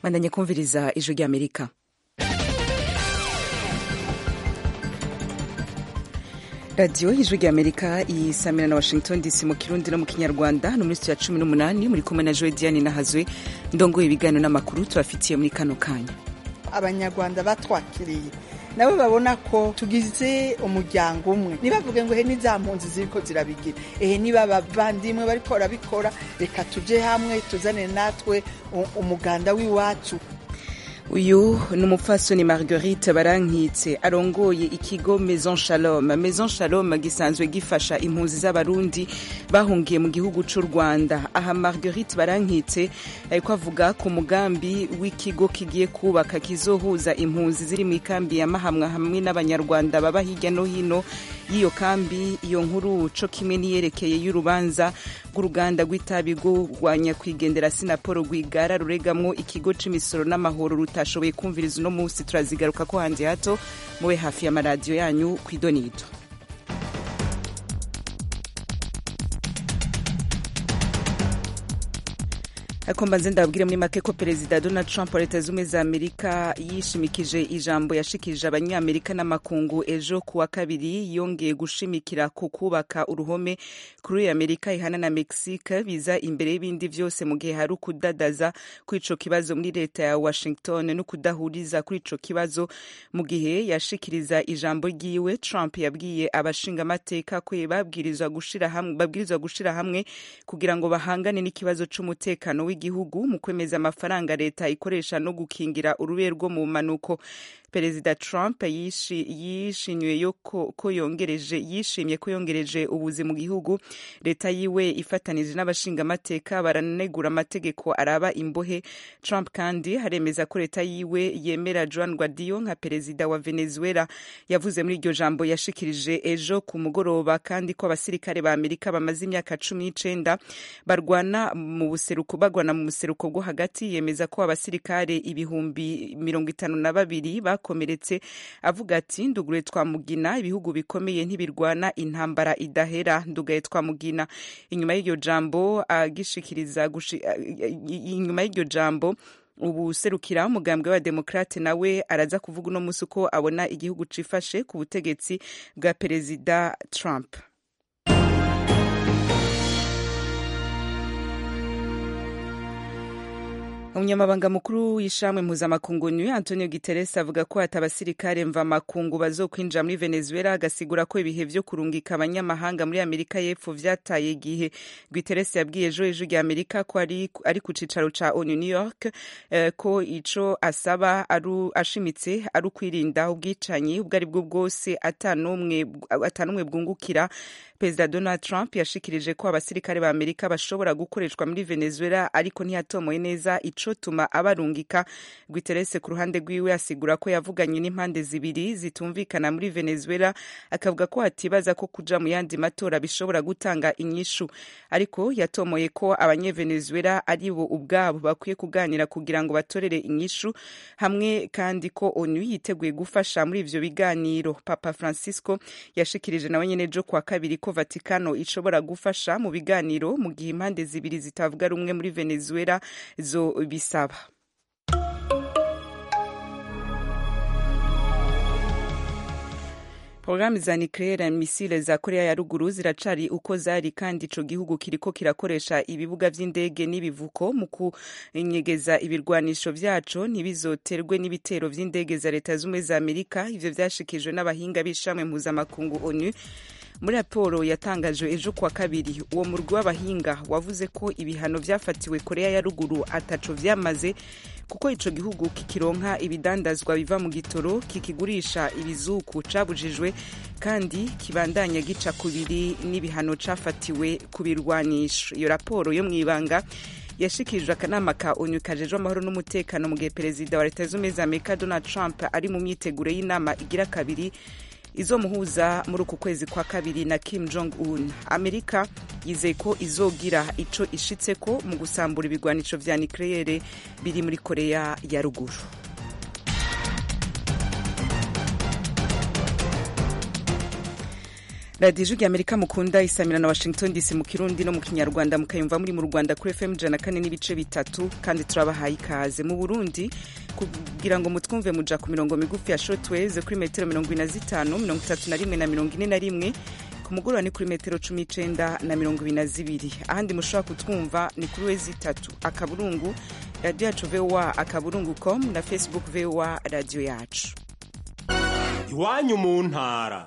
bandanye kumviriza ijwi ry'amerika radiyo y'ijwi ry'amerika isamira na washington dc mu kirundi no mu kinyarwanda no muri ya cumi n'umunani muri kumwe na joe diane nahazwe ndongoye ibiganiro n'amakuru tubafitiye muri kano kanya abanyarwanda batwakiriye nabo babona ko tugize umuryango umwe ntibavuge ngo he n'iza mpunzi ziriko zirabigira ehe niba abavandimwe bariko barabikora reka tuje hamwe tuzane natwe umuganda w'iwacu uyu ni umupfasoni marguerite barankitse arongoye ikigo maison shalom maison shalom gisanzwe gifasha impunzi z'abarundi bahungiye mu gihugu c'u rwanda aha marguerite barankitse ariko avuga ku mugambi w'ikigo kigiye kubaka kizohuza impunzi ziri mu ikambi ya mahamwa hamwe n'abanyarwanda baba hirya no hino y'iyo kambi iyo nkuru co kimwe niyerekeye y'urubanza rw'uruganda rw'itabi rwo rwa nyakwigendera sinapolo rwigara ruregamwo ikigo c'imisoro n'amahoro rutashoboye kumviriza uno munsi turazigaruka ko hanze hato mube hafi y'amaradiyo yanyu kw'idonido ariko mbanze ndababwire muri make ko perezida donald trump wa leta z'ubumwe za amerika yishimikije ijambo yashikirije abanyamerika n'amakungu ejo ku wa kabiri yongeye gushimikira ku kubaka uruhome kuri amerika ihana na mexique biza imbere y'ibindi vyose mu gihe hari ukudadaza kuri ico kibazo muri leta ya washington no kudahuriza kuri ico kibazo mu gihe yashikiriza ijambo ryiwe trump yabwiye abashingamateka ko babwirizwa gushira hamwe babwirizwa gushira hamwe kugira ngo bahangane n'ikibazo c'umutekano w'igihugu mu kwemeza amafaranga leta ikoresha no gukingira urube rwo mu manuko perezida trump yishimiye ko yongereje yishimye ko yongereje ubuzi mu gihugu leta yiwe ifatanije n'abashingamateka baranegura amategeko araba imbohe trump kandi haremeza ko leta yiwe yemera juan guaido nka perezida wa venezuela yavuze muri iryo jambo yashikirije ejo ku mugoroba kandi ko abasirikare ba amerika bamaze imyaka cumi n'icenda barwana mu buseruko bagwana mu buseruko bwo hagati yemeza ko abasirikare ibihumbi mirongo itanu na babiri bakomeretse avuga ati nduguye twamugina ibihugu bikomeye ntibirwana intambara idahera ndugaye twamugina inyuma y'iryo jambo agishikiriza inyuma y'iryo jambo ubuserukira umugambwe wa demokrate nawe araza kuvuga uno munsi uko abona igihugu cifashe ku butegetsi bwa perezida trump umunyamabanga mukuru w'ishamwe mpuzamakungu new antonio guterres avuga ko ati abasirikare mvamakungu bazokwinjira muri venezuela agasigura ko ibihe vyo kurungika abanyamahanga muri amerika y'epfo vyataye igihe guterres yabwiye ejo ejo rya amerika ko ari, ari ku cicaro ca onu new york eh, ko ico asaba aru, ashimitse ari ukwirinda ubwicanyi ubwo ari bwo bwose atanumwe bwungukira perezida donald trump yashikirije ko abasirikare ba amerika bashobora gukoreshwa muri venezuela ariko ntiyatomoye neza icotuma abarungika guterese ku ruhande rwiwe asigura ko yavuganye n'impande zibiri zitumvikana muri venezuela akavuga ko atibaza ko kuja mu yandi matora bishobora gutanga inyishu ariko yatomoye ko abanyevenezuela ari bo ubwabo bakwiye kuganira kugira ngo batorere inyishu hamwe kandi ko onu yiteguye gufasha muri ivyo biganiro papa francisco yashikirije nawe nyene ejo kwa kabiri ko vatikano ishobora gufasha mu biganiro mu gihe impande zibiri zitavuga rumwe muri venezuela zo bisaba porogaramu za nucleaire misile za korea ya ruguru ziracari uko zari kandi ico gihugu kiriko kirakoresha ibibuga vy'indege n'ibivuko mu kunyegeza ibirwanisho vyaco ntibizoterwe n'ibitero vy'indege za leta z'ubumwe za amerika ivyo vyashikijwe n'abahinga b'ishamwe mpuzamakungu onu muri raporo yatangajwe ejo kuwa kabiri uwo murwi w'abahinga wavuze ko ibihano vyafatiwe korea ya ruguru ataco vyamaze kuko ico gihugu kikironka ibidandazwa biva mu gitoro kikigurisha ibizuku cabujijwe kandi kibandanya gica kubiri n'ibihano cafatiwe ku birwanisho iyo raporo yo mw'ibanga yashikirijwe akanama ka onu kajejwe amahoro n'umutekano mu gihe perezida wa leta z'ubumwe za amerika donald trump ari mu myiteguro y'inama igira kabiri izomuhuza muri uku kwezi kwa kabiri na Kim Jong Un. Amerika yizeye ko izogira ico ishitseko mu gusambura ibigwanisho vya nucleaire biri muri Korea ya ruguru. radiyo ijwi amerika mukunda isamira na washington dc mu kirundi no mu kinyarwanda mukayumva muri mu rwanda kuri fm ijana kane n'ibice bitatu kandi turabahaye ikaze mu burundi kugira ngo mutwumve muja ku mirongo migufi ya shortwaves kuri metero mirongo ine na zitanu mirongo itatu na rimwe na mirongo ine na rimwe ku mugoroba ni kuri metero cumi n'icenda na mirongo ibiri na zibiri ahandi mushobora kutwumva ni kuri wezi itatu akaburungu radiyo yacu voa akaburungu com na facebook voa radiyo yacu iwanyu mu ntara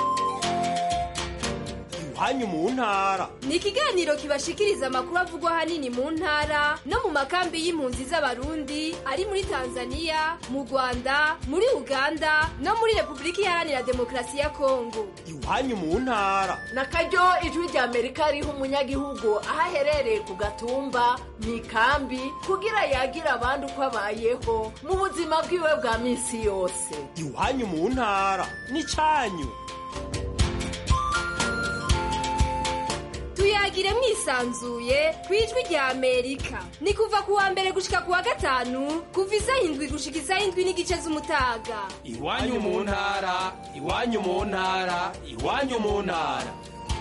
iwanyu mu ntara ni ikiganiro kibashikiriza amakuru avugwa ahanini mu ntara no mu makambi y'impunzi z'abarundi ari muri tanzania mu rwanda muri uganda no muri repubulika iharanira demokarasi ya kongo iwanyu mu ntara na karyo ijwi rya amerika riha umunyagihugu aho aherereye ku gatumba mu ikambi kugira yagira abandi uko abayeho mu buzima bwiwe bwa minsi yose iwanyu mu ntara ni cyanyu tuyagire mwisanzuye ku ijwi rya amerika ni kuva ku wa mbere gushika ku wa gatanu kuva isaha indwi gushika isaha indwi n'igice z'umutaga iwanyu mu ntara iwanyu mu ntara iwanyu mu ntara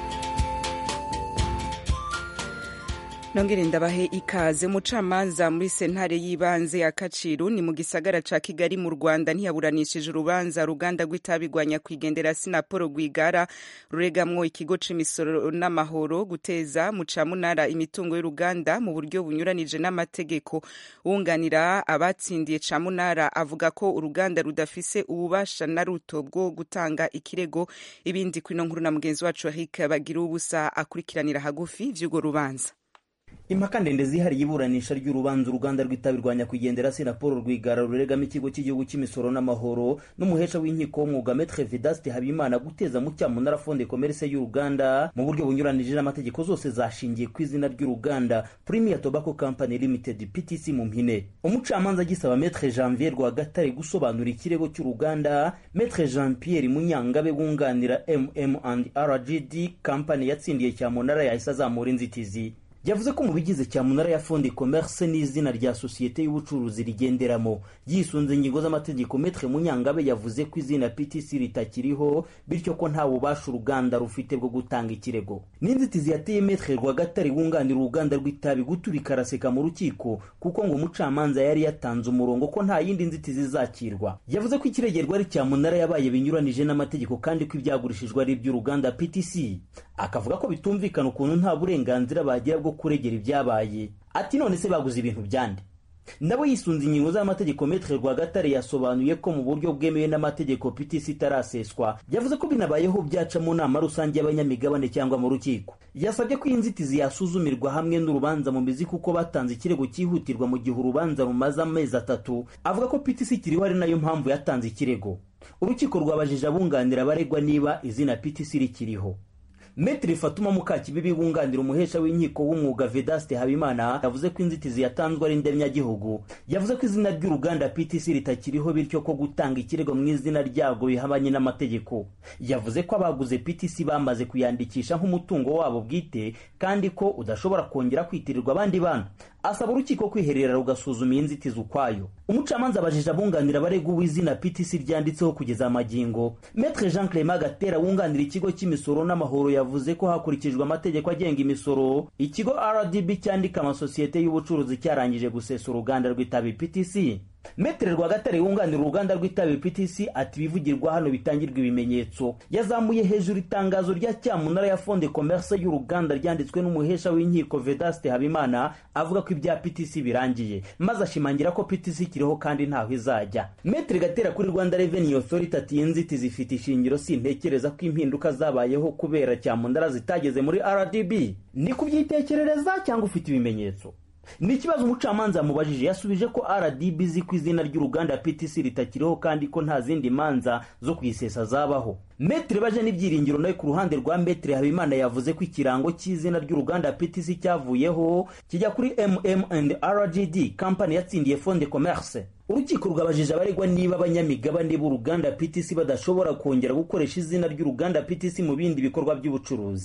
nongere ndabahe ikaze umucamanza muri sentare y'ibanze ya kaciru ni mu gisagara ca kigali mu rwanda ntiyaburanishije urubanza ruganda rw'itabi rwa nyakwigendera sinapolo rwigara ruregamwo ikigo c'imisoro n'amahoro guteza mu camunara imitungo y'uruganda mu buryo bunyuranije n'amategeko wunganira abatsindiye camunara avuga ko uruganda rudafise ububasha na ruto bwo gutanga ikirego ibindi kwino nkuru na mugenzi wacu eric bagira ubusa akurikiranira hagufi vy'urwo rubanza impaka ndende zihariye iburanisha ry'urubanza uruganda rw'itabi rwa nyakwigendera sinapolo rwigara ruregamo ikigo cy'igihugu cy'imisoro n'amahoro n'umuhesha w'inkiko w'umwuga metre vedaste habimana guteza mu cyamunara fonde commerce y'uruganda mu buryo bunyuranije n'amategeko zose zashingiye ku izina ry'uruganda premier tobacco company limited ptc mu mpine umucamanza agisaba metre janvier rwagatare gusobanura ikirego cy'uruganda metre jean pierre munyangabe wunganira mm and rgd company yatsindiye cyamunara yahise azamura inzitizi yavuze ko mu bigize cyamunara ya fondi commerce n'izina rya sosiyete y'ubucuruzi rigenderamo yisunze ingingo z'amategeko metre munyangabe yavuze ko izina ptc ritakiriho bityo ko nta bubasha uruganda rufite bwo gutanga ikirego n'inzitizi yateye metre rwagatare wunganira uruganda rw'itabi guturika araseka mu rukiko kuko ngo umucamanza yari yatanze umurongo ko nta yindi nzitizi izakirwa yavuze ko ikiregerwa ari cyamunara yabaye binyuranije n'amategeko kandi ko ibyagurishijwe ari iby'uruganda ptc akavuga ko bitumvikana ukuntu nta burenganzira bagira bwo kuregera ibyabaye ati none se baguze ibintu byande nabo yisunze ingingo z'amategeko metre rwagatare yasobanuye ko mu buryo bwemewe n'amategeko ptc itaraseswa yavuze ko binabayeho byaca mu nama rusange y'abanyamigabane cyangwa mu rukiko yasabye ko iyi nzitizi yasuzumirwa hamwe n'urubanza mu mizi kuko batanze ikirego cyihutirwa mu gihe urubanza rumaze amezi atatu avuga ko ptc ikiriho ari nayo mpamvu yatanze ikirego urukiko rwabajije abunganira abaregwa niba izina ptc rikiriho Metri Fatuma Mukakibibi wunganira umuhesha w'inkiko w'umwuga Vedaste Habimana yavuze ko inzitizi yatanzwe ari ndemyagihugu yavuze ko izina ry'uruganda PTC ritakiriho bityo ko gutanga ikirego mu izina ryarwo bihabanye n'amategeko yavuze ko abaguze PTC bamaze kuyandikisha nk'umutungo wabo bwite kandi ko udashobora kongera kwitirirwa abandi bana asaba urukiko kwiherera rugasuzuma iyi nzitizi ukwayo umucamanza abajije abunganira abaregwa uw'izina ptc ryanditseho kugeza amagingo metre jean clement gatera wunganira ikigo cy'imisoro n'amahoro yavuze ko hakurikijwe amategeko agenga imisoro ikigo rdb cyandika amasosiyete y'ubucuruzi cyarangije gusesa uruganda rw'itabi ptc metere rwagatare wunganira uruganda rw'itabi ptc ati ibivugirwa hano bitangirwa ibimenyetso yazamuye hejuru itangazo rya cyamunara ya fonde commerce y'uruganda ryanditswe n'umuhesha w'inkiko vedaste habimana avuga ko ibya ptc birangiye maze ashimangira ko ptc ikiriho kandi ntaho izajya metere gatera kuri rwanda revenue authority ati iyi nzitizi ifite ishingiro sintekereza ko impinduka zabayeho kubera cyamunara zitageze muri rdb ni kubyitekerereza cyangwa ufite ibimenyetso ni ikibazo umucamanza yamubajije yasubije ko rdb izi ku izina ry'uruganda ptc ritakiriho kandi ko nta zindi manza zo kuyisesa zabaho metere baje n'ibyiringiro nawe ku ruhande rwa metere habimana yavuze ko ikirango cy'izina ry'uruganda ptc cyavuyeho kijya kuri mm and rgd kampani yatsindiye fonde commerce urukiko rwabajije abaregwa niba abanyamigabane b'uruganda ptc badashobora kongera gukoresha izina ry'uruganda ptc mu bindi bikorwa by'ubucuruzi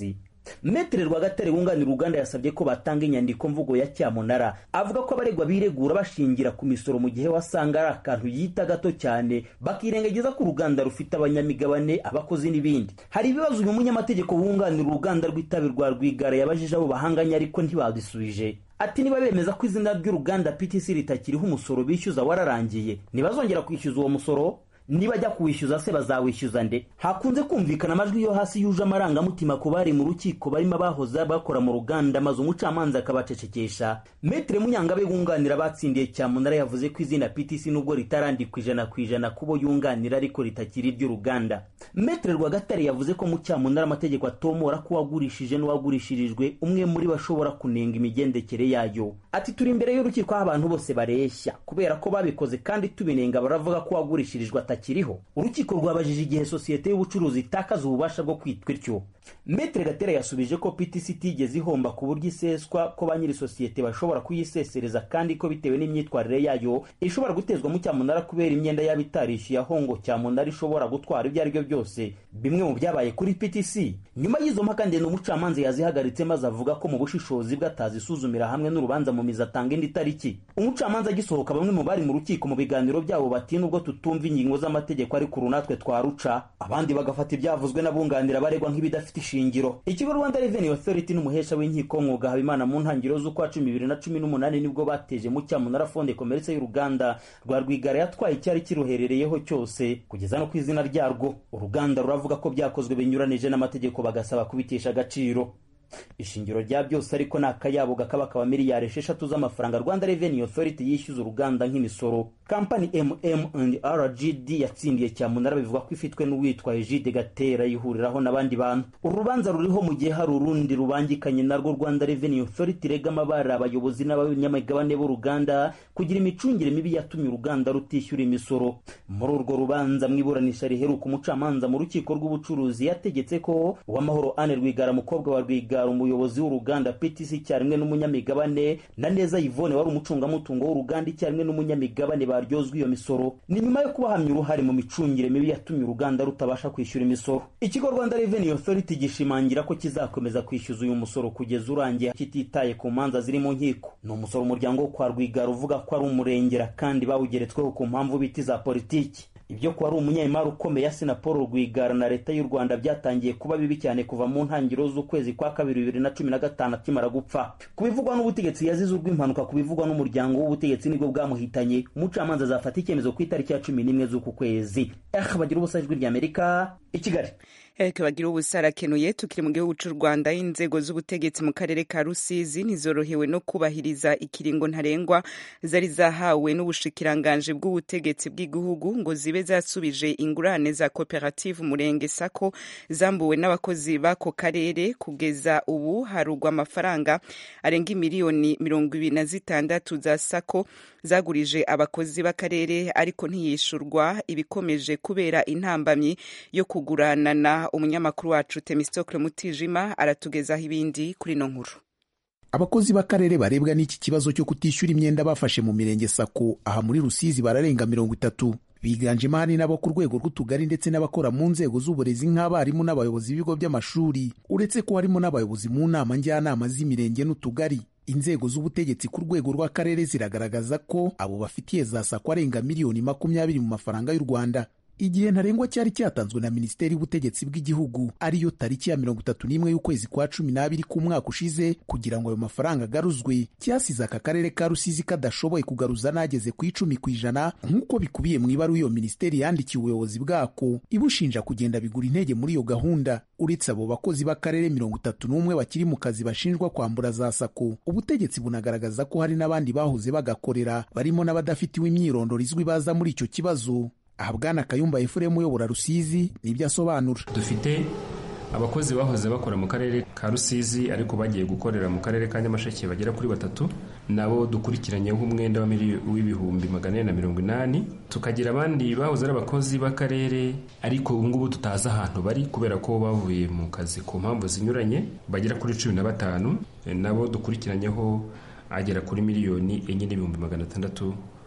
metere rwagatare wunganira uruganda yasabye ko batanga inyandiko mvugo ya cyamunara avuga ko abaregwa biregura bashingira ku misoro mu gihe wasanga ari akantu yita gato cyane bakirengagiza ko uruganda rufite abanyamigabane abakozi n'ibindi hari ibibazo uyu munyamategeko wunganira uruganda rw'itabi rwa rwigara yabajije abo bahanganye ariko ntibadisubije ati niba bemeza ko izina ry'uruganda ptc ritakiriho umusoro bishyuza wararangiye ntibazongera kwishyuza uwo musoro niba ajya kuwishyuza se bazawishyuza nde hakunze kumvikana amajwi yo hasi yuje amarangamutima ku bari mu rukiko barimo abahoze bakora mu ruganda maze umucamanza akabacecekesha metere munyangabe wunganira abatsindiye cyamunara yavuze ko izina ptc nubwo ritarandikwa ijana ku ijana kubo yunganira ariko ritakiri iry'uruganda metere rwagatare yavuze ko mu cyamunara amategeko atomora ko uwagurishije n'uwagurishirijwe umwe muri bo ashobora kunenga imigendekere yayo ati turi imbere y'urukiko aho abantu bose bareshya kubera ko babikoze kandi tubinenga baravuga ko uwagurishirijwe atakiriho urukiko rwabajije igihe sosiyete y'ubucuruzi itakaza ububasha bwo kwitwa ityo metere gatera yasubije ko ptc itigeze ihomba ku buryo iseswa ko ba nyiri sosiyete bashobora kuyisesereza kandi ko bitewe n'imyitwarire yayo ishobora gutezwa mu cyamunara kubera imyenda yaba itarishyuye aho ngo cyamunara ishobora gutwara ibyo ari byo byose bimwe mu byabaye kuri ptc nyuma y'izo mpaka ndende umucamanza yazihagaritse maze avuga ko mu bushishozi bwe atazisuzumira hamwe n'urubanza mu mizi atanga indi tariki umucamanza agisohoka bamwe mu bari mu rukiko mu biganiro byabo bati nubwo tutumva ingingo z'amategeko ariko uru natwe twaruca abandi bagafata ibyavuzwe n'abunganira abaregwa nk'ibidafite ishingiro ikigo rwanda revenue authority n'umuhesha w'inkiko mwuga habimana mu ntangiriro z'ukwa cumi bibiri na cumi n'umunani nibwo bateje mu cyamunara fonde komeretse y'uruganda rwa rwigara yatwaye icyari kiruherereyeho cyose kugeza no ku izina ryarwo uruganda ruravuga ko byakozwe binyuranije n'amategeko bagasaba kubitesha agaciro ishingiro rya byose ariko ni akayabo gakaba kaba miliyari esheshatu z'amafaranga rwanda revenue authority yishyuza uruganda nk'imisoro kampani mm rgd yatsindiye cyamunara bivuga ko ifitwe n'uwitwa egide gatera yihuriraho n'abandi bantu uru rubanza ruriho mu gihe hari urundi rubangikanye narwo rwanda revenue authority rega amabara abayobozi n'abanyamigabane b'uruganda kugira imicungire mibi yatumye uruganda rutishyura imisoro muri urwo rubanza mu iburanisha riheruka umucamanza mu rukiko rw'ubucuruzi yategetse ko uwamahoro ane rwigara mukobwa wa rwigara umuyobozi w'uruganda ptc icyarimwe n'umunyamigabane na neza yvone wari umucungamutungo w'uruganda icyarimwe n'umunyamigabane baryozwa iyo misoro ni nyuma yo kubahamya uruhare mu micungire mibi yatumye uruganda rutabasha kwishyura imisoro ikigo rwanda revenue authority gishimangira ko kizakomeza kwishyuza uyu musoro kugeza urangiye kititaye ku manza ziri mu nkiko ni umusoro umuryango wo kwa rwigara uvuga ko ari umurengera kandi bawugeretsweho ku mpamvu biti za politiki ibyo kuba ari umunyemari ukomeye asina paul rwigara na leta y'u rwanda byatangiye kuba bibi cyane kuva mu ntangiriro z'ukwezi kwa kabiri bibiri na cumi na gatanu akimara gupfa ku bivugwa n'ubutegetsi yazize urw'impanuka ku bivugwa n'umuryango w'ubutegetsi nibwo bwamuhitanye umucamanza azafata icyemezo ku itariki ya cumi n'imwe z'uku kwezi eh bagira ubusa ijwi ry'amerika i kigali Eric bagira ubusa arakenuye tukiri mu gihugu cy'u Rwanda inzego z'ubutegetsi mu karere ka Rusizi ntizorohewe no kubahiriza ikiringo ntarengwa zari zahawe n'ubushikiranganje bw'ubutegetsi bw'igihugu ngo zibe zasubije ingurane za koperative umurenge sako zambuwe n'abakozi b'ako karere kugeza ubu harugwa amafaranga arenga imiliyoni mirongo ibiri na zitandatu za sako zagurije abakozi b'akarere ariko ntiyishurwa ibikomeje kubera intambamyi yo kuguranana umunyamakuru wacu Temistokle Mutijima aratugezaho ibindi kuri no nkuru abakozi b'akarere barebwa n'iki kibazo cyo kutishyura imyenda bafashe mu mirenge sako aha muri rusizi bararenga mirongo itatu biganjemo ahanini n'abo ku rwego rw'utugari ndetse n'abakora mu nzego z'uburezi nk'abarimu n'abayobozi b'ibigo by'amashuri uretse ko harimo n'abayobozi mu nama njyanama z'imirenge n'utugari inzego z'ubutegetsi ku rwego rw'akarere ziragaragaza ko abo bafitiye za sako arenga miliyoni makumyabiri mu mafaranga y'u rwanda igihe ntarengwa cyari cyatanzwe na minisiteri y'ubutegetsi bw'igihugu ariyo tariki ya mirongo itatu n'imwe y'ukwezi kwa cumi n'abiri k'umwaka ushize kugira ngo ayo mafaranga agaruzwe cyasize aka karere ka rusizi kadashoboye kugaruza n'ageze ku icumi ku ijana nk'uko bikubiye mu ibaruwa iyo minisiteri yandikiye ubuyobozi bwako ibushinja kugenda bigura intege muri iyo gahunda uretse abo bakozi b'akarere mirongo itatu n'umwe bakiri mu kazi bashinjwa kwambura za sako ubutegetsi bunagaragaza ko hari n'abandi bahoze bagakorera barimo n'abadafitiwe imyirondoro izwi baza muri icyo kibazo aha bwana kayumba efuremu uyobora rusizi nibyo asobanura dufite abakozi bahoze bakora mu karere ka rusizi ariko bagiye gukorera mu karere ka nyamasheke bagera kuri batatu nabo dukurikiranyeho umwenda w'ibihumbi magana ane na mirongo inani tukagira abandi bahoze ari abakozi b'akarere ariko ubu ngubu tutazi ahantu bari kubera ko bavuye mu kazi ku mpamvu zinyuranye bagera kuri cumi na batanu nabo dukurikiranyeho agera kuri miliyoni enye n'ibihumbi magana atandatu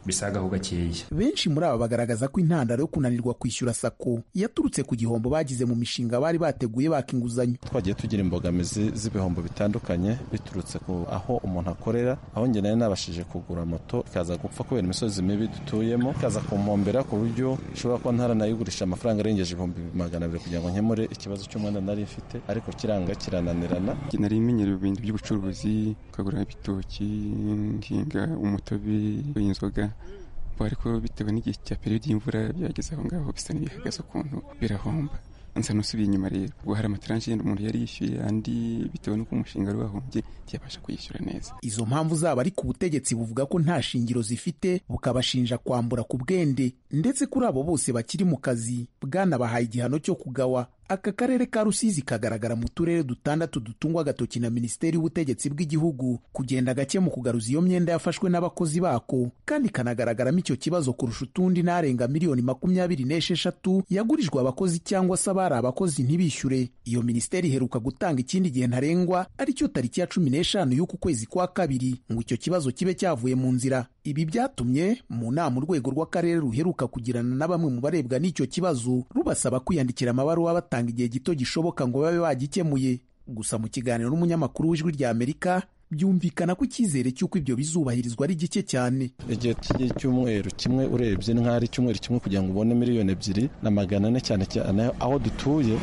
bisagaho gakeya benshi muri aba bagaragaza ko intandaro yo kunanirwa kwishyura sako yaturutse ku gihombo bagize mu mishinga bari bateguye baka inguzanyo twagiye tugira imbogamizi z'ibihombo bitandukanye biturutse ku aho umuntu akorera aho njye nari nabashije kugura moto ikaza gupfa kubera imisozi mibi dutuyemo ikaza kumpombera ku buryo ishobora kuba ntaranayigurisha amafaranga arengeje ibihumbi magana abiri kugira ngo nkemure ikibazo cy'umwenda nari mfite ariko kiranga kirananirana nari imenyereye ibintu by'ubucuruzi ukagura ibitoki nkinga umutobe inzoga ariko bitewe n'igihe cya periyodi y'imvura byageze aho ngaho bisa n'ibihagaze ukuntu birahomba nsa n'usubiye inyuma rero ubwo hari amataranje yenda umuntu yari yishyuye andi bitewe n'uko umushinga wari wahombye ntiyabasha kuyishyura neza izo mpamvu zabo ariko ubutegetsi buvuga ko nta shingiro zifite bukabashinja kwambura ku bwende ndetse kuri abo bose bakiri mu kazi bwanabahaye igihano cyo kugawa aka karere ka rusizi kagaragara mu turere dutandatu dutungwa agatoki na minisiteri y'ubutegetsi bw'igihugu kugenda gake mu kugaruza iyo myenda yafashwe n'abakozi bako kandi kanagaragaramo icyo kibazo kurusha utundi n'arenga miliyoni makumyabiri n'esheshatu yagurijwe abakozi cyangwa se abari abakozi ntibishyure iyo minisiteri iheruka gutanga ikindi gihe ntarengwa aricyo tariki ya cumi n'eshanu y'uku kwezi kwa kabiri ngo icyo kibazo kibe cyavuye mu nzira ibi byatumye mu nama urwego rw'akarere ruheruka kugirana na bamwe mu barebwa n'icyo kibazo rubasaba kwiyandikira amabaruwa batanga igihe gito gishoboka ngo babe bagikemuye gusa mu kiganiro n'umunyamakuru w'ijwi rya amerika byumvikana ko icyizere cy'uko ibyo bizubahirizwa ari gike cyane igihe cy'icyumweru kimwe urebye ni nk'aho ari icyumweru kimwe kugira ngo ubone miliyoni ebyiri na magana ane cyane cyane aho dutuye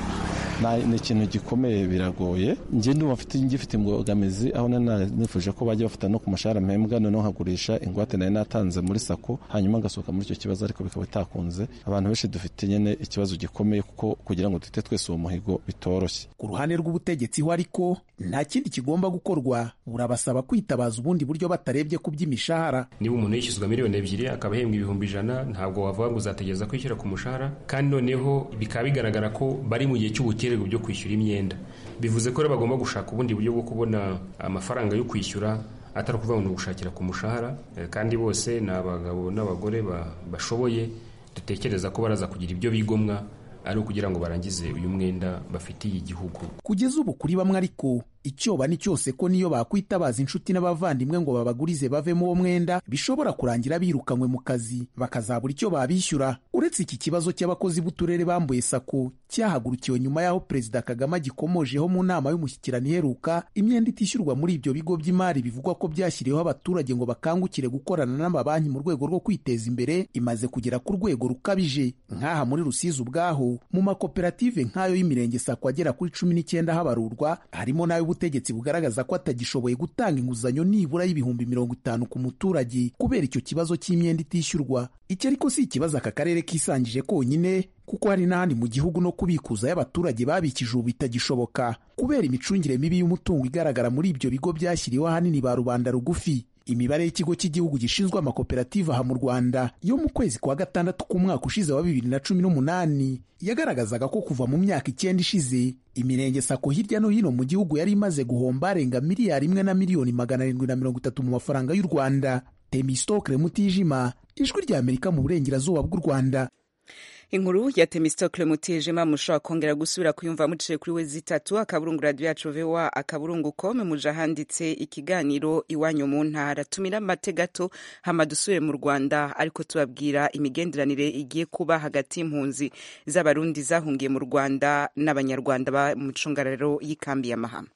ni ikintu gikomeye biragoye njye ndumva ngifite imbogamizi aho nifuje ko bajya bafata no ku mushahara mpembwa noneho nkagurisha ingwate nari natanze muri sako hanyuma ngasohoka muri icyo kibazo ariko bikaba bitakunze abantu benshi dufite nyine ikibazo gikomeye kuko kugira ngo dute twese uwo muhigo bitoroshye ku ruhande rw'ubutegetsi ho ariko nta kindi kigomba gukorwa burabasaba kwitabaza ubundi buryo batarebye ku by'imishahara niba umuntu yishyuzwa miliyoni ebyiri akaba ahembwa ibihumbi ijana ntabwo wavuga ngo uzategereza kwishyura ku mushahara kandi noneho bikaba bigaragara ko bari mu gihe cy'ubukererwe byo kwishyura imyenda bivuze ko rero bagomba gushaka ubundi buryo bwo kubona amafaranga yo kwishyura atari ukuvuga ngo ni ugushakira ku mushahara kandi bose ni abagabo n'abagore bashoboye dutekereza ko baraza kugira ibyo bigomwa ari ukugira ngo barangize uyu mwenda bafitiye igihugu kugeza ubu kuri bamwe ariko icyoba ni cyose ko niyo bakwitabaza inshuti n'abavandimwe ngo babagurize bavemo uwo mwenda bishobora kurangira birukanywe mu kazi bakazabura icyo babishyura uretse iki kibazo cy'abakozi b'uturere bambuye sako cyahagurukiwe nyuma y'aho perezida kagame agikomojeho mu nama y'umushyikirano iheruka imyenda itishyurwa muri ibyo bigo by'imari bivugwa ko byashyiriweho abaturage ngo bakangukire gukorana n'amabanki mu rwego rwo kwiteza imbere imaze kugera ku rwego rukabije nk'aha muri rusizi ubwaho mu makoperative nk'ayo y'imirenge sako agera kuri cumi n'icyenda habarurwa harimo n'ayo ubutegetsi bugaragaza ko atagishoboye gutanga inguzanyo nibura y'ibihumbi mirongo itanu ku muturage kubera icyo kibazo cy'imyenda itishyurwa icyo ariko si ikibazo aka karere kisangije konyine kuko hari n'ahandi mu gihugu no kubikuza y'abaturage babikije ubu bitagishoboka kubera imicungire mibi y'umutungo igaragara muri ibyo bigo byashyiriweho ahanini ba rubanda rugufi imibare y'ikigo cy'igihugu gishinzwe amakoperative aha mu rwanda yo mu kwezi kwa gatandatu k'umwaka ushize wa bibiri na cumi n'umunani yagaragazaga ko kuva mu myaka icyenda ishize imirenge sako hirya no hino mu gihugu yari imaze guhomba arenga miliyari imwe na miliyoni magana arindwi na mirongo itatu mu mafaranga y'u rwanda temistokle mutijima ijwi rya amerika mu burengerazuba bw'u rwanda inkuru ya temistokle mutijima mushobora kongera gusubira kuyumva muciye kuri we zitatu akaburungu radiyo yacu voa akaburungu kome muje ahanditse ikiganiro iwanyu mu ntara tumira amate gato hama dusubire mu rwanda ariko tubabwira imigenderanire igiye kuba hagati y'impunzi z'abarundi zahungiye mu rwanda n'abanyarwanda ba mu icungararo y'ikambi ya mahama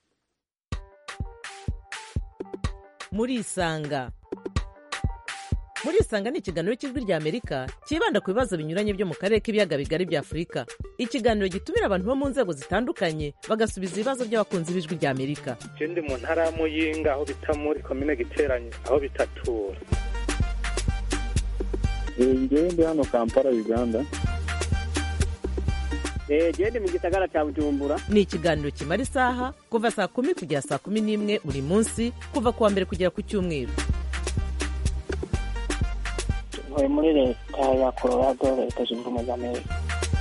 murisanga murisanga ni ikiganiro cy'ijwi rya amerika cyibanda ku bibazo binyuranye byo mu karere k'ibiyaga bigari bya afurika ikiganiro gitumira abantu bo mu nzego zitandukanye bagasubiza ibibazo by'abakunzi b'ijwi rya amerika ndi mu ntara ya muyinga aho bita muri komine giteranye aho bitatura ngewe ndi hano kampala uganda gende mu gisagara cya bujumbura ni ikiganiro kimara isaha kuva saa kumi kugera saa kumi n'imwe buri munsi kuva ku wa mbere kugera ku cyumweru ntuye muri leta ya colorado leta zunze ubumwe za amerika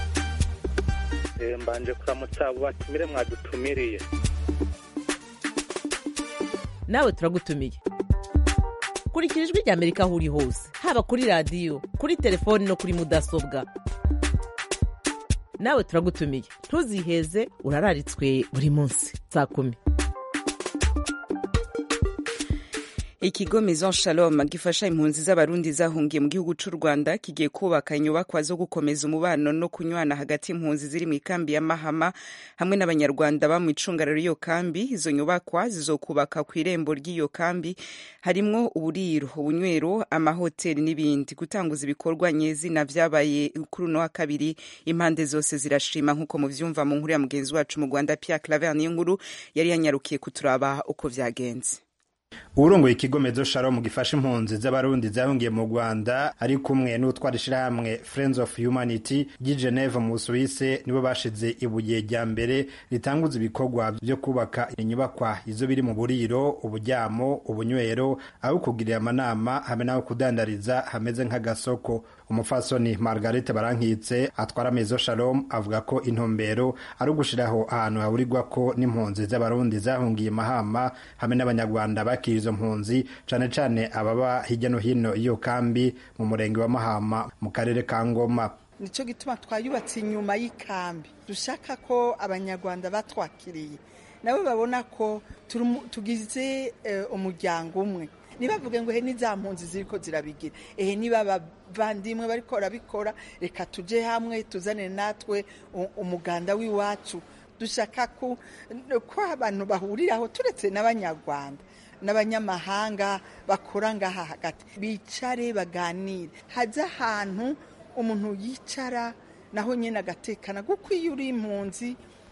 mbanje kuramutsa abo batumire mwadutumiriye nawe turagutumiye kurikira ijwi rya amerika aho uri hose haba kuri radiyo kuri telefoni no kuri mudasobwa nawe turagutumiye ntuziheze urararitswe buri munsi saa kumi ikigo maison shalom gifasha impunzi z'abarundi zahungiye mu gihugu c'u rwanda kigiye kubaka inyubakwa zo gukomeza umubano no kunywana hagati y'impunzi ziri mu ikambi ya mahama hamwe n'abanyarwanda ba mu icungararo y'iyo kambi izo nyubakwa zizokubaka ku irembo ry'iyo kambi harimwo uburiro ubunywero amahoteli n'ibindi gutanguza ibikorwa nyezina vyabaye kuri uno wa kabiri impande zose zirashima nk'uko muvyumva mu nkuru ya mugenzi wacu mu rwanda pierre claver niyo nkuru yari yanyarukiye kuturaba uko vyagenze uwurongoye ikigo mezo shalom gifasha impunzi z'abarundi zahungiye mu rwanda ari kumwe n'utwara ishirahamwe friends of humanity ry'i geneve mu busuwise nibo bashize ibuye rya mbere ritanguza ibikorwa vyo kubaka inyubakwa izo biri mu buriro uburyamo ubunywero aho kugirira amanama hamwe n'aho kudandariza hameze nk'agasoko umufasoni margarete barankitse atwara mezo shalom avuga ko intumbero ari ugushiraho ahantu hahurirwa ko n'impunzi z'abarundi zahungiye mahama hamwe n'abanyarwanda bakira izo mpunzi cane cane ababa hirya no hino iyo kambi mu murenge wa mahama mu karere ka ngoma nicyo gituma twayubatse inyuma y'ikambi dushaka ko abanyarwanda batwakiriye nabo babona ko tugize umuryango umwe ntibavuge ngo he n'iza mpunzi ziriko zirabigira ehe niba abavandimwe bariko barabikora reka tuje hamwe tuzane natwe umuganda w'iwacu dushaka ko abantu bahuriraho turetse n'abanyarwanda n'abanyamahanga bakora ngaha hagati bicare baganire haze ahantu umuntu yicara naho nyine agatekana kuko iyo uri impunzi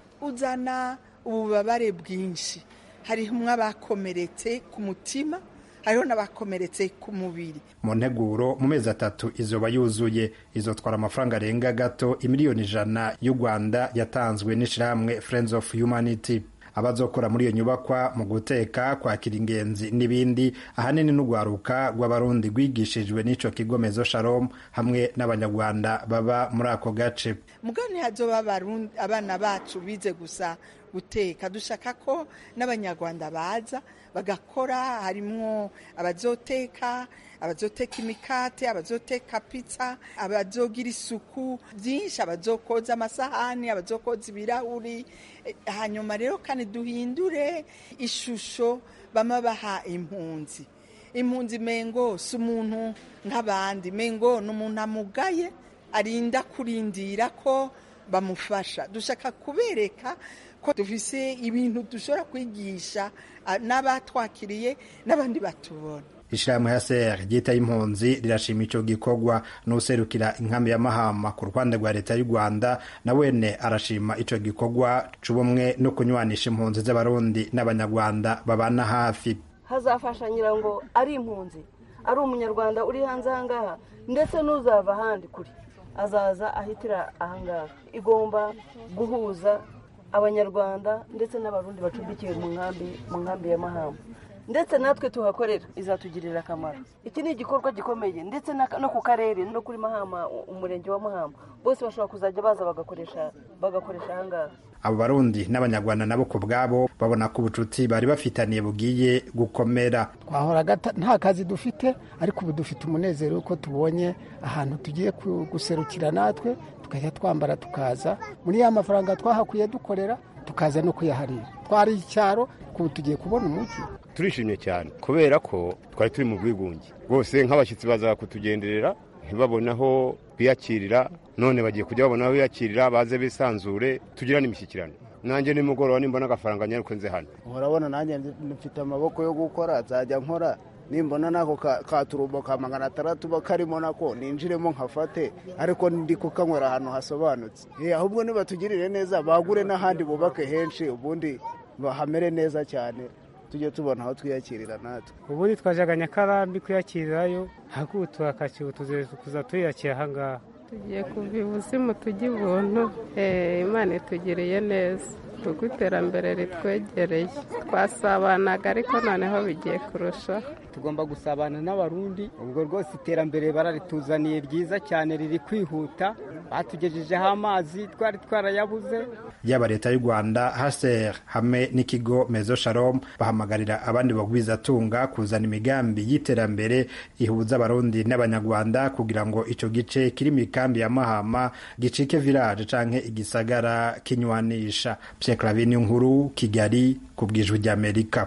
uzana ububabare bwinshi hariho abakomeretse ku mutima hariho n'abakomeretse ku mubiri mu nteguro mu mezi atatu izoba yuzuye izotwara amafaranga arenga gato imiliyoni ijana y'u rwanda yatanzwe n'ishirahamwe friends of humanity abazokora muri iyo nyubakwa mu guteka kwakira ingenzi n'ibindi ahanini n'urwaruka rw'abarundi rwigishijwe n'ico kigo mezo shalom hamwe n'abanyarwanda baba muri ako gace mugani hazoba abana bacu bize gusa guteka dushaka ko n'abanyarwanda baza bagakora harimwo abazoteka abazoteka imikate abazoteka pizza abazogira isuku byinshi abazokoza amasahani abazokoza ibirahuri hanyuma rero kandi duhindure ishusho bama baha impunzi impunzi mengo si umuntu nk'abandi mengo ni umuntu amugaye arinda kurindira ko bamufasha dushaka kubereka ko dufise ibintu dushobora kwigisha n'abatwakiriye n'abandi batubona ishirahamwe ya ser ryitaye impunzi rirashima ico gikorwa n'userukira inkambi ya mahama ku ruhande rwa leta y'u rwanda na wene arashima ico gikorwa c'ubumwe no kunywanisha impunzi z'abarundi n'abanyarwanda babana hafi hazafasha nyirango ari impunzi ari umunyarwanda uri hanze ahangaha ndetse n'uzava ahandi kure azaza ahitira ahangaha igomba guhuza abanyarwanda ndetse n'abarundi bacumbikiwe mu nkambi mu nkambi ya mahama ndetse natwe tuhakorera izatugirira akamaro iki ni igikorwa gikomeye ndetse no ku karere no kuri mahama umurenge wa mahama bose bashobora kuzajya baza bagakoresha bagakoresha ahangaha abo barundi n'abanyarwanda nabo ku bwabo babona ko ubucuti bari bafitaniye bugiye gukomera twahoraga nta kazi dufite ariko ubu dufite umunezero ko tubonye ahantu tugiye guserukira natwe tukajya twambara tukaza muri ya mafaranga twahakuye dukorera tukaza no kuyaharira twari icyaro kubu tugiye kubona umujyi turishimye cyane kubera ko twari turi mu bwigunge rwose nk'abashyitsi baza kutugenderera ntibabone aho biyakirira none bagiye kujya babona aho biyakirira baze bisanzure tugira n'imishyikirano nanjye nimugoroba nimbona agafaranga nyaruko nze hano urabona nanjye mfite amaboko yo gukora nzajya nkora nimbona nako katurumbo ka magana atandatu karimo nako ninjiremo nkafate ariko ndi kukanywera ahantu hasobanutse ahubwo nibatugirire neza bagure n'ahandi bubake henshi ubundi bahamere neza cyane tujye tubona aho twiyakirira natwe ubundi twajyaga nyakarambi kwiyakirirayo ariko ubu turakakiwe kuza tuyakira ahangaha tugiye kuva ibuzimu tujya ibuntu imana itugereye neza kuko iterambere ritwegereye twasabanaga ariko noneho bigiye kurushaho tugomba gusabana n'abarundi ubwo rwose iterambere bararituzaniye ryiza cyane riri kwihuta batugejejeho amazi twari twarayabuze yaba leta y'u rwanda haser hamwe n'ikigo mezo shalom bahamagarira abandi bagwizatunga kuzana imigambi y'iterambere ihuza abarundi n'abanyarwanda kugira ngo icyo gice kiri mu ikambi ya mahama gicike village canke igisagara kinywanisha pierre clavin nkuru kigali ku bwijwi ry'amerika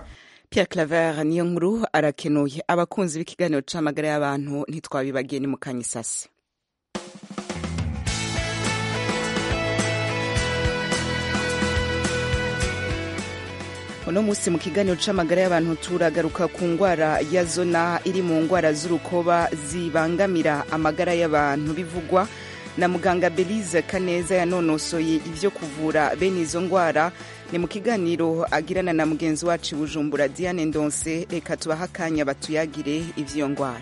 Pierre Claver niyo nkuru arakenuye abakunzi b'ikiganiro c'amagara y'abantu ntitwabibagiye ni mu kanyisasi uno munsi mu kiganiro c'amagara y'abantu turagaruka ku ngwara ya zona iri mu ngwara z'urukoba zibangamira amagara y'abantu bivugwa na muganga Belize Kaneza yanonosoye ivyo kuvura bene izo ngwara ni mu kiganiro agirana na mugenzi wacu Bujumbura Diane Ndonse reka tubaha akanya batuyagire ivy'iyo ngwara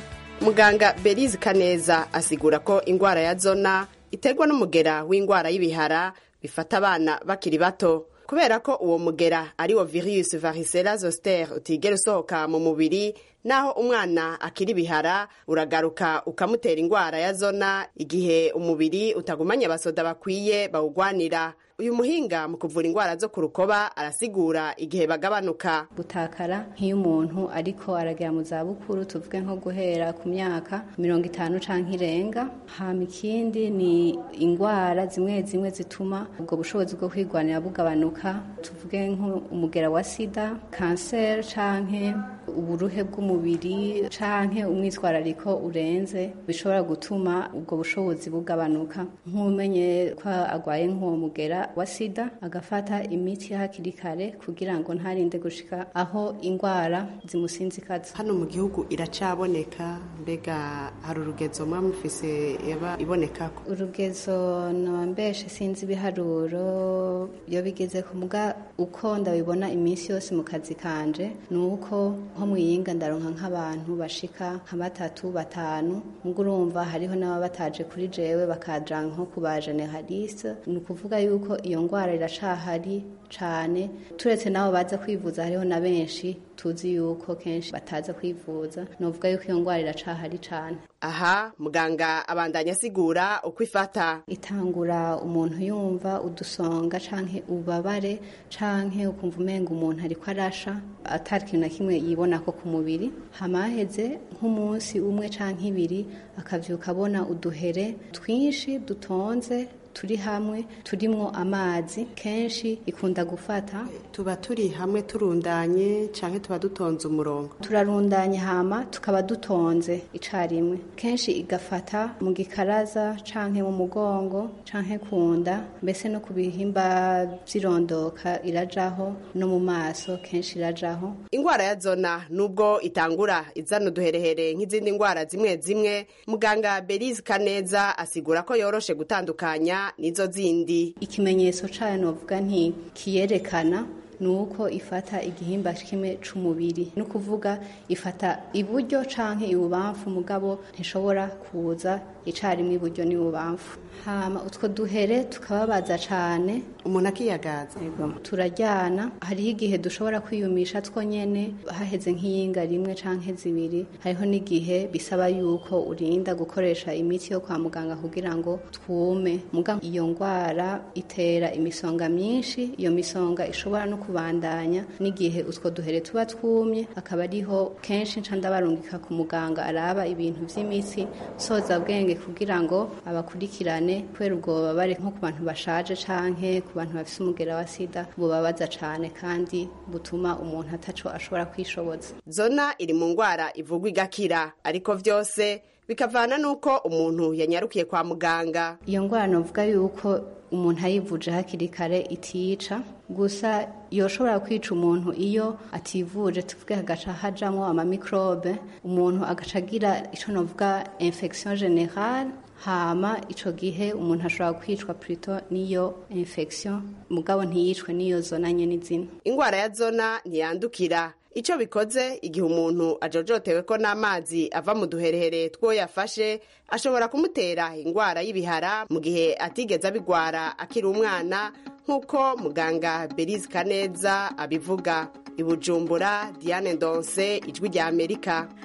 muganga Belize Kaneza asigura ko ingwara ya zona iterwa n'umugera w'ingwara y'ibihara bifata abana bakiri bato kubera ko uwo mugera ari wo virus varicella zoster utigera usohoka mu mubiri naho umwana akiri bihara uragaruka ukamutera ingwara ya zona igihe umubiri utagumanya abasoda bakwiye bawugwanira uyu muhinga mu kuvura ingwara zo ku rukoba arasigura igihe bagabanuka gutakara nk'iyo umuntu ariko aragera mu zabukuru tuvuge nko guhera ku myaka mirongo itanu canke irenga hama ikindi ni ingwara zimwe zimwe zituma ubwo bushobozi bwo kwigwanira bugabanuka tuvuge nk'umugera wa sida kanseri canke uburuhe bw'umubiri canke umwitwarariko urenze bishobora gutuma ubwo bushobozi bugabanuka nk'umenye ko agwaye nk'uwo mugera wa sida agafata imiti hakiri kare kugira ngo ntarinde gushika aho ingwara zimusinzikaza hano mu gihugu iracaboneka mbega hari urugezo muba mufise yaba ibonekako urugezo nambeshe sinzi ibiharuro iyo bigeze ku muga uko ndabibona iminsi yose mu kazi kanje ni uko nko mwiyinga ndaronka nk'abantu bashika nka batatu batanu ubwo urumva hariho n'ababa bataje kuri jewe bakaja nko ku ba generaliste ni ukuvuga yuko iyo ngwara iracahari cane turetse n'abo baza kwivuza hariho na benshi tuzi yuko kenshi bataza kwivuza novuga yuko iyo ngwara iracahari cane aha muganga abandanya asigura uko ifata itangura umuntu yumva udusonga canke ububabare canke ukumva umenga umuntu ariko arasha atari ikintu na kimwe yibonako ku mubiri hama haheze nk'umunsi umwe canke ibiri akavyuka abona uduhere twinshi dutonze turi hamwe turimwo amazi kenshi ikunda gufata tuba turi hamwe turundanye canke tuba dutonze umurongo turarundanye hama tukaba dutonze icarimwe kenshi igafata mu gikaraza canke mu mugongo canke kunda mbese no ku bihimba vyirondoka irajaho no mu maso kenshi irajaho ingwara ya zona nubwo itangura izana uduherehere nk'izindi ngwara zimwe zimwe muganga Belize Kaneza asigura ko yoroshe gutandukanya nizo zindi ikimenyetso cayo novuga nti kiyerekana nuko ifata igihimba kimwe c'umubiri no kuvuga ifata iburyo canke ibubamfu mugabo ntishobora kuza icarimwe iburyo n'ibubamfu hama utwo duhere tukababaza cane umuntu akiyagaza turaryana hariho igihe dushobora kwiyumisha two nyene haheze nk'iyinga rimwe canke zibiri hariho n'igihe bisaba yuko urinda gukoresha imiti yo kwa muganga kugira ngo twume muga iyo ngwara itera imisonga myinshi iyo misonga ishobora no kubandanya n'igihe utwo duhere tuba twumye akaba ariho kenshi nca ndabarungika ku muganga araba ibintu vy'imitsi soza bwenge kugira ngo abakurikirane kubera ubwo bubabare nko ku bantu bashaje canke ku bantu bafise umugera wa sida bubabaza cane kandi butuma umuntu ataco ashobora kwishoboza zona iri mu ngwara ivugwa igakira ariko vyose bikavana n'uko umuntu yanyarukiye kwa muganga iyo ngwara novuga yuko umuntu ayivuje hakiri kare itica gusa yoshobora kwica umuntu iyo ativuje tuvuge hagaca hajamwo amamikrobe umuntu agaca agira ico novuga infection generale hama ico gihe umuntu ashobora kwicwa plutôt niyo infection mugabo ntiyicwe niyo zona nyene izina ingwara ya zona ntiyandukira icyo bikoze igihe umuntu ajojotewe ko n'amazi ava mu duherehere two yafashe ashobora kumutera indwara y'ibihara mu gihe atigeze abigwara akiri umwana nk'uko muganga Belize Kaneza abivuga i Bujumbura Diane Ndonse ijwi rya Amerika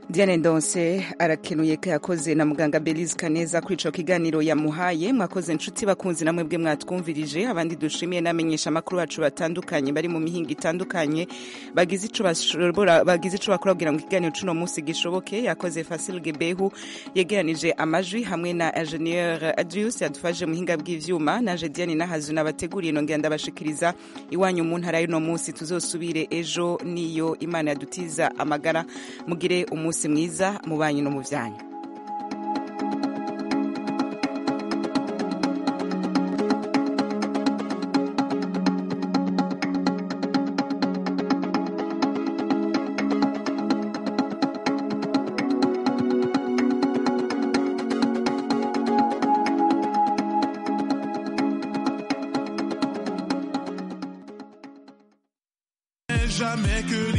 Diane Ndonse arakenuye ko yakoze na muganga Belize Kaneza kuri ico kiganiro yamuhaye mwakoze inshuti bakunzi namwe bwe mwatwumvirije abandi dushimiye namenyesha amakuru bacu batandukanye bari mu mihinga itandukanye bagize ico bashobora bagize ico bakora kugira ngo ikiganiro cuno munsi gishoboke yakoze Fasil Gebehu yegeranije amajwi hamwe na Ingenieur Adrius yadufashe mu hinga bw'ivyuma naje Diane Nahazu nabateguriye nongera ndabashikiriza iwanyu mu ntara y'uno munsi tuzosubire ejo niyo Imana yadutiza amagara mugire umunsi mwiza mu banyu no mu byanyu jamais que